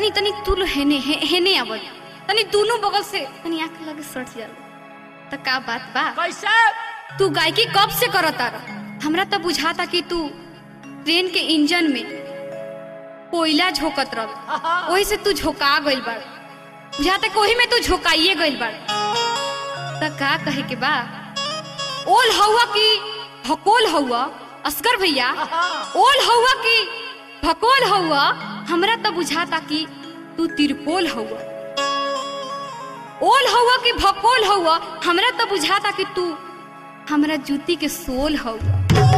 तनी तनी तू लो हेने हे, हेने आवत तनी दोनों बगल से तनी आंख लगे सट जा त का बात बा कैसे तू गायकी कब से करता रह हमरा तो बुझाता कि तू ट्रेन के इंजन में कोयला झोकत रह वही से तू झोका गइल बाड़ बुझाता कि वही में तू झोकाइए गइल बाड़ त का कहे के बा ओल हवा की भकोल हवा असगर भैया ओल हवा की भकोल हवा हमरा तो बुझाता कि तू तिरपोल हवा ओल हवा की भकोल हवा हमरा तो बुझाता कि तू हमरा जूती के सोल हवा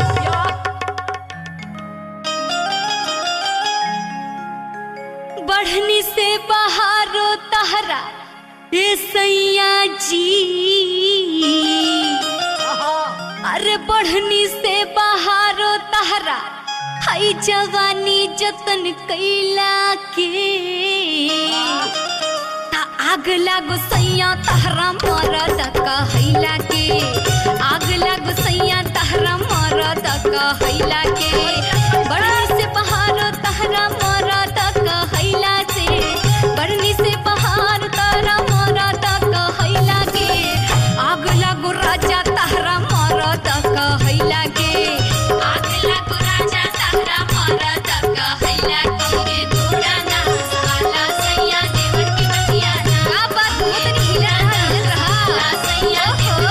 बढ़नी से बहारो तहरा ए सैया जी अरे बढ़नी से बहारो तहरा हई जवानी जतन कैला के ता आग लागो सैया तहरा मरद कहैला के आग लागो सैया तहरा मरद कहैला के बढ़नी से बहारो तहरा मरद कहैला से बढ़नी से बहार तहरा मरद कहैला के आग लागो राजा तहरा मरद कहैला के आग लागो राजा तहरा मरद कहैला के तोरा ना साला सैया देवर की बतिया ना का बात बहुत हिला रहा सैया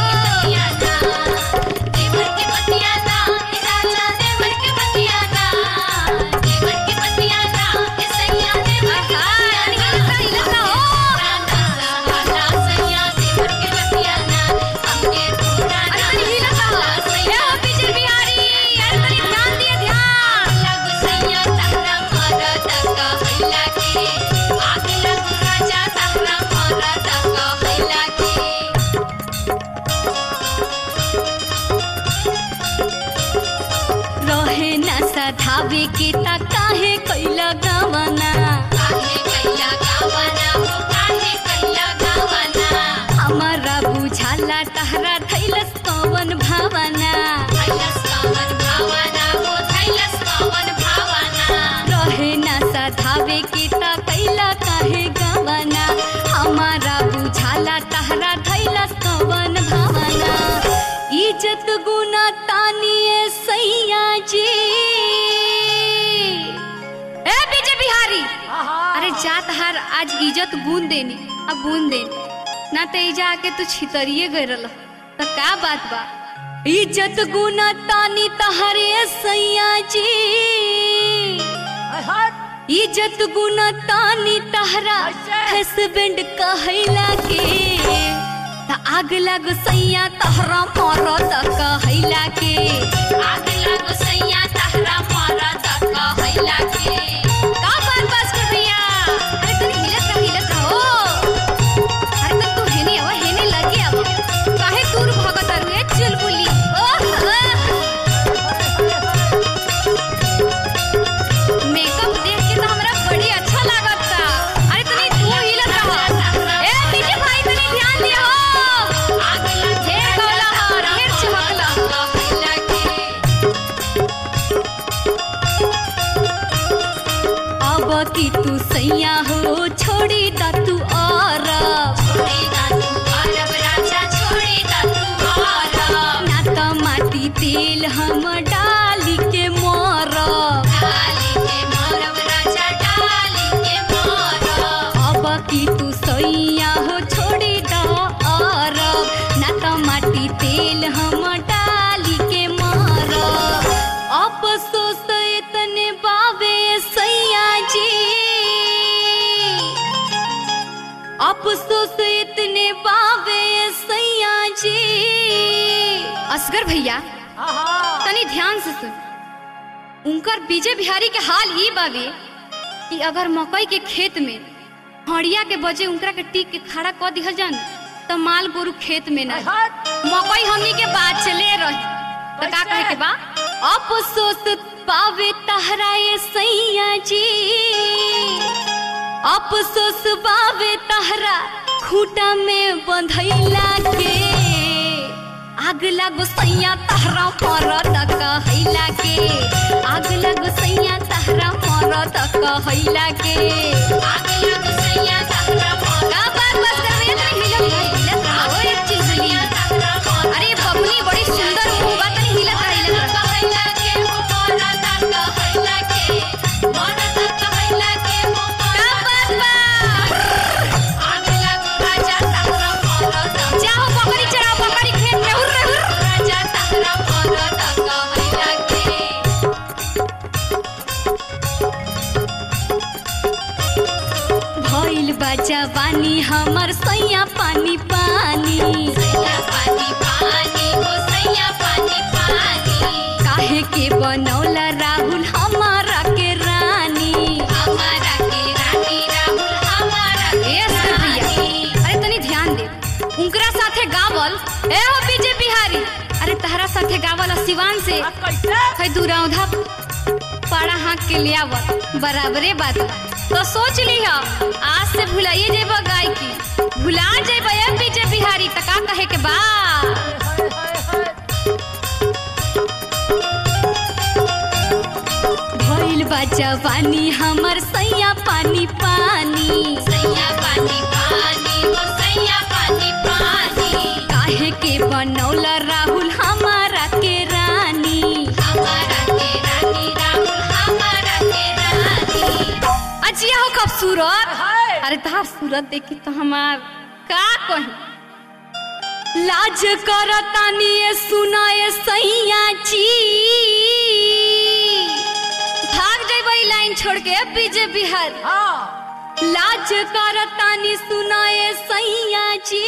देवर की बतिया ना देवर की बतिया ना राजा देवर की बतिया ना देवर की बतिया ना सैया देवर की बतिया ना हिला हो साला सैया देवर की बतिया ना हमके तोरा ना साला सैया बिजल बिहारी अरे तनी ध्यान दिए ध्यान लग सैया तहरा मरद कहैला के आग लग राजा तहरा मरद कहैला के रहे न सधावे के ता काहे कैला गवना काहे कैला गवना हो काहे कैला गवना हमारा बुझाला तहरा थैलस कवन भावना थैलस कवन भावना हो थैलस कवन भावना रहे न सधावे के ता कैला काहे गवना हमारा बुझाला तहरा थैलस कवन भावना इज्जत गुना तानिए सैया जी ए बीजे बिहारी अरे जात हार आज इज्जत गुन देनी अब गुन देनी ना ते इजा आके तू छितरिए गए रल त का बात बा इज्जत गुना तानी तहरे सैया जी इज्जत गुना तानी तहरा हस्बैंड कहैला के त आग लग सैया तहरा मरद कहैला के आग लग सैया तहरा मरद कहैला के का बात बस कर भैया अरे तनी हिलत रह हिलत रहो अरे तन तू हेने आवा हेने लगे आवा काहे दूर भगत रे चुलबुली ओह मेकअप देख के तो हमरा बड़ी अच्छा लागत था अरे तनी तू हिलत रह ए पीछे भाई तनी ध्यान दिया हो आग लगे गला हर मिर्च हकला कहैला के अब की तू सैया हो छोड़ी दा तू और छोड़ी दा तू अरब राजा छोड़ी दा तू और ना त माटी तेल हम डाली के मोर डाली के मोरब राजा डाली के मोर अब की तू सैया हो छोड़ी दा और ना त माटी तेल हम डाली के मोर अफसोस इतने बावे सैया जी अफसोस इतने बावे सैया जी असगर भैया तनी ध्यान से सुन उनकर बीजे बिहारी के हाल ई बावे कि अगर मकई के खेत में हड़िया के बजे उनकरा के टीक के खड़ा क दिहल जान तो माल गोरु खेत में ना मकई हमनी के बात चले रही तो का कहे के बा अफसोस पावे तहरा ये सैया जी अफसोस पावे तहरा खूटा में बंधैला के आग लागो सैया तहरा मरद कहैला के आग लागो सैया तहरा मरद कहैला के आग जवानी हमर सैया पानी पानी सैया पानी पानी हो सैया पानी पानी काहे के बनौला राहुल हमारा के रानी हमारा के रानी राहुल हमारा के ए सखिया, रानी अरे तनी ध्यान दे उनकरा साथे गावल ए हो बीजे बिहारी अरे तहरा साथे गावल आ सिवान से है दूरौधा पाड़ा हाँक के ले आवल बराबरे बात बा। तो सोच ली आज से भुलाइए जेबा गाय की भुला जेबा ए बीजे बिहारी त का कहे के बा भइल बा जवानी हमर सैया पानी पानी सैया पानी पानी हो सैया पानी पानी काहे के बनौला राहुल हमारा के रानी हमारा के रानी राहुल हमारा के रानी अजिया हो खूबसूरत अरे तहार सूरत देखी तो हमार का कही लाज करतानी ये सुनाए सैया जी भाग जइबई लाइन छोड़ के बीजे बिहार लाज करतानी सुनाए सैया जी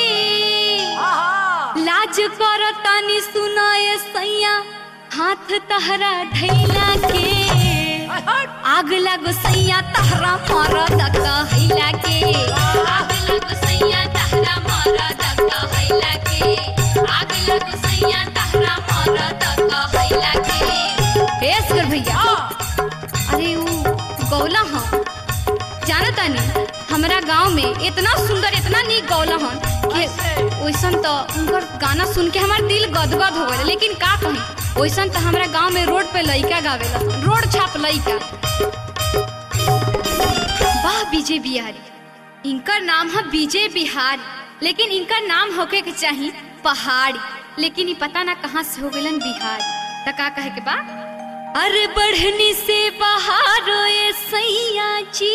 लाज करतानी सुनाए सैया हाथ तहरा ढैला के आग लगो सैया तहरा मरद कहैला के आग लगो सैया तहरा मरद कहैला के आग लगो सैया तहरा मरद कहैला के पेश कर भैया अरे वो गौला हम जानता नहीं हमरा गांव में इतना सुंदर इतना नीक गौला हन कि वैसन तो उनकर गाना सुन के हमार दिल गदगद हो गए लेकिन का कही वैसन तो हमरा गांव में रोड पे लइका गावेला रोड छाप लइका वाह विजय बिहारी इनकर नाम है विजय बिहारी लेकिन इनकर नाम होके के चाही पहाड़ी लेकिन ये पता ना कहाँ से हो गलन बिहारी त का कहे के बा अरे बढ़नी से बाहर ए सैया जी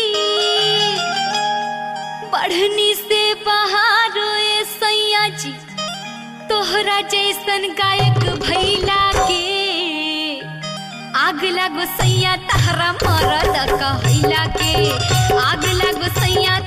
बढ़नी से बाहर ए सैया जी तोहरा जैसन गायक भैला के आग लगो सैया तहरा मरद कहैला के आग लगो सैया